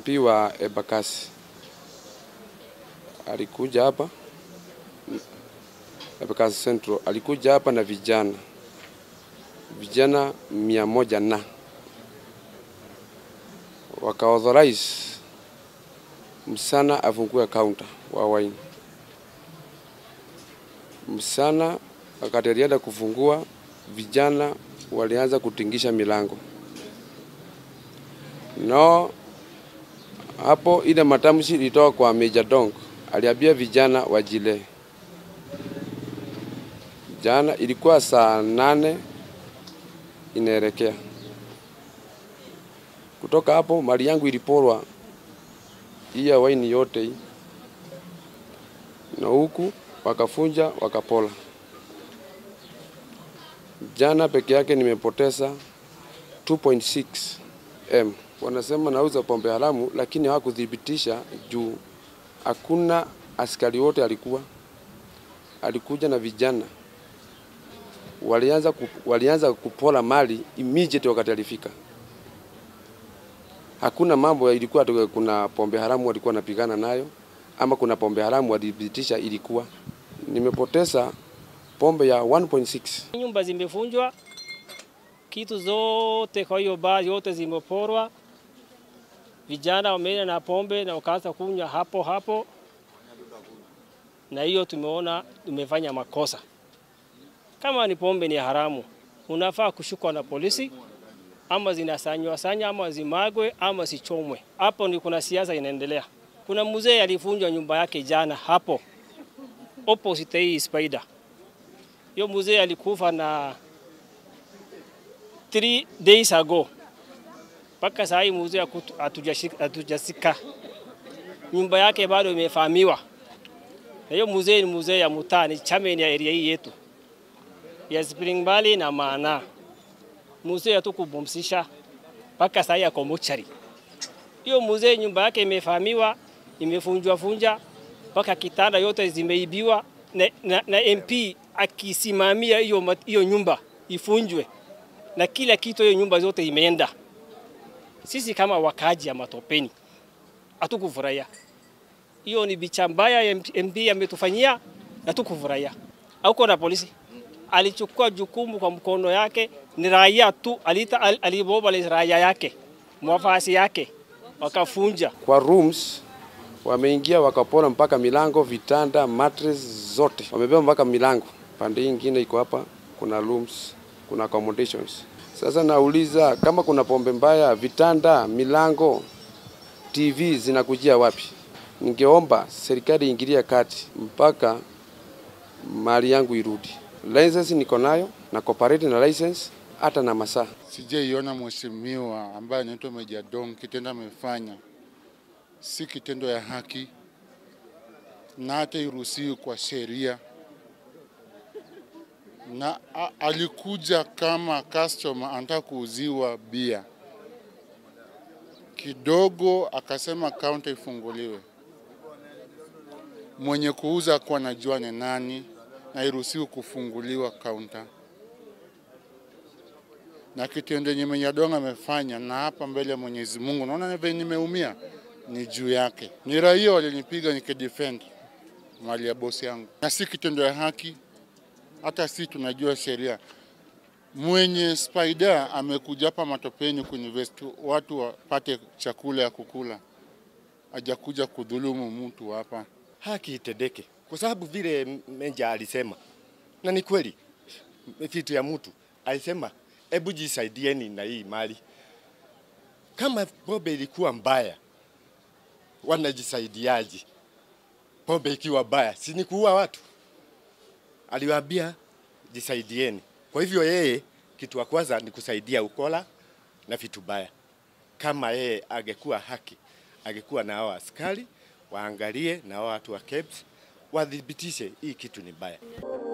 MP wa Embakasi alikuja hapa Embakasi Central, alikuja hapa na vijana vijana mia moja na wakaauthorize msana afungue kaunta wa wine. Msana wakati alienda kufungua, vijana walianza kutingisha milango no hapo ile matamshi ilitoka kwa Major Dong, aliambia vijana wajile. Jana ilikuwa saa nane inaelekea. Kutoka hapo mali yangu iliporwa hii ya waini yote hii, na huku wakafunja wakapola. Jana peke yake nimepoteza 2.6 m. Wanasema nauza pombe haramu, lakini hawakuthibitisha juu hakuna askari wote alikuwa alikuja na vijana walianza, ku, walianza kupola mali immediate wakati alifika. Hakuna mambo ilikuwa tu kuna pombe haramu walikuwa wanapigana nayo ama kuna pombe haramu walithibitisha ilikuwa. Nimepoteza pombe ya 1.6. Nyumba zimefunjwa, kitu zote kwa hiyo baa yote zimeporwa. Vijana wameenda na pombe na wakaanza kunywa hapo hapo, na hiyo tumeona tumefanya makosa. Kama ni pombe ni haramu, unafaa kushukwa na polisi, ama zinasanywa sanya, ama zimagwe, ama sichomwe. Hapo ni kuna siasa inaendelea. Kuna mzee alifunjwa nyumba yake jana hapo opposite hii Spider. Hiyo mzee alikufa na 3 days ago. Mpaka saa hii mzee hatujasika, nyumba yake bado imefahamiwa. Na hiyo mzee ni mzee ya mtaa, ni chairman ya area hii yetu ya Spring Valley na Maana. Mzee hatukubumsisha mpaka saa hii ako mochari. Hiyo mzee nyumba yake imefahamiwa, imefunjwa funja mpaka kitanda yote zimeibiwa na, na, na MP akisimamia hiyo hiyo nyumba ifunjwe na kila kitu, hiyo nyumba zote imeenda. Sisi kama wakaji ya Matopeni hatukufurahia hiyo, ni bicha mbaya MP ametufanyia na tukufurahia. Hauko na polisi alichukua jukumu kwa mkono yake, ni raia tu alita al, aliboba raia yake mwafasi yake wakafunja Kwa rooms wameingia wakapora mpaka milango, vitanda, mattress zote wamebeba mpaka milango. Pande ingine iko hapa, kuna rooms, kuna accommodations. Sasa nauliza kama kuna pombe mbaya, vitanda, milango, TV zinakujia wapi? Ningeomba serikali iingilie kati mpaka mali yangu irudi. License niko nayo na cooperate na license hata na masaa. Sijaiona mheshimiwa ambaye anaitwa Meja Dong kitendo amefanya si kitendo ya haki na hata iruhusiwi kwa sheria, na a, alikuja kama customer anataka kuuziwa bia kidogo, akasema kaunta ifunguliwe. Mwenye kuuza kuwa anajua ni nani na iruhusiwi kufunguliwa kaunta na kitendo yenye Menyadonga amefanya na hapa mbele ya Mwenyezi Mungu, naona vile nimeumia ni juu yake. Ni raia walinipiga nikidefend mali ya bosi yangu, na si kitendo ya haki. Hata si tunajua sheria. Mwenye Spider amekuja hapa Matopeni kuinvest watu wapate chakula ya kukula, hajakuja kudhulumu mtu hapa. haki itendeke, kwa sababu vile Meja alisema, na ni kweli, kitu ya mtu alisema, hebu jisaidieni na hii mali. Kama pombe ilikuwa mbaya, wanajisaidiaje? Pombe ikiwa mbaya, si ni kuua watu? Aliwaambia jisaidieni. Kwa hivyo yeye kitu wa kwanza ni kusaidia ukola na vitu baya. Kama yeye angekuwa haki, angekuwa na hao askari waangalie na hao watu wa KEBS wathibitishe hii kitu ni mbaya.